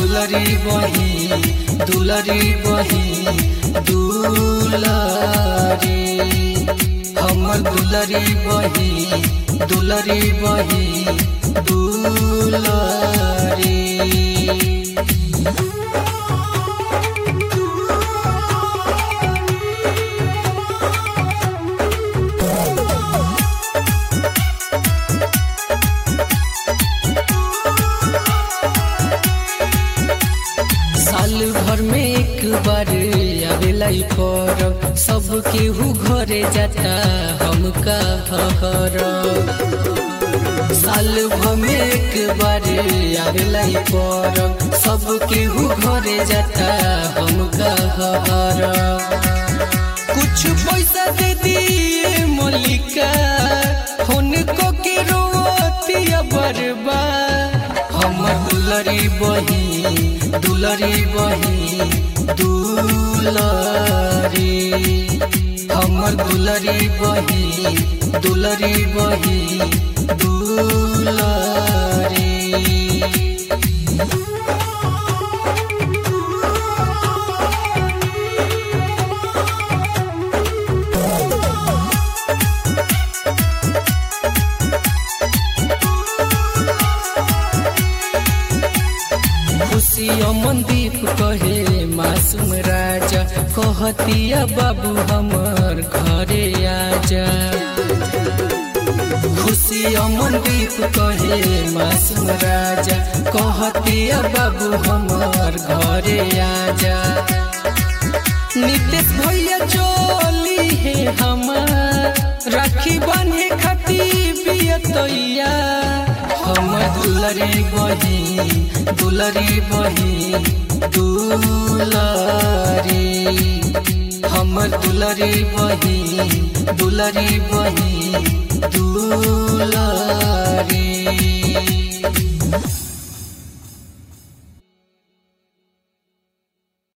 दुलरी बही दुलरी बही दुलरी हमर दुलरी बही दुलरी बही दुलरी साल भर में एक बार आवेला ई परब सब केहू घरे जाता हमका हर साल भर में एक बार आवेला ई परब सब केहू घरे जाता हमका हर कुछ पैसा दे दिए मलिका हुनको के रोतिया बरबा हमर दुलरी बही दुलरी बही दुलरी हमर दुलरी बही दुलरी बही दुलरी खुशी अमनदीप कहे मासूम राजा कहतिया बाबू हमर घरे आजा खुशी अमनदीप कहे मासूम राजा कहतिया बाबू हमर घरे आजा नितेश भैया चली है हमार राखी बांधे खाती बियतैया हमर दुलरी बही दुलरी बही दुलरी हमर दुलरी बही दुलरी बही दुलरी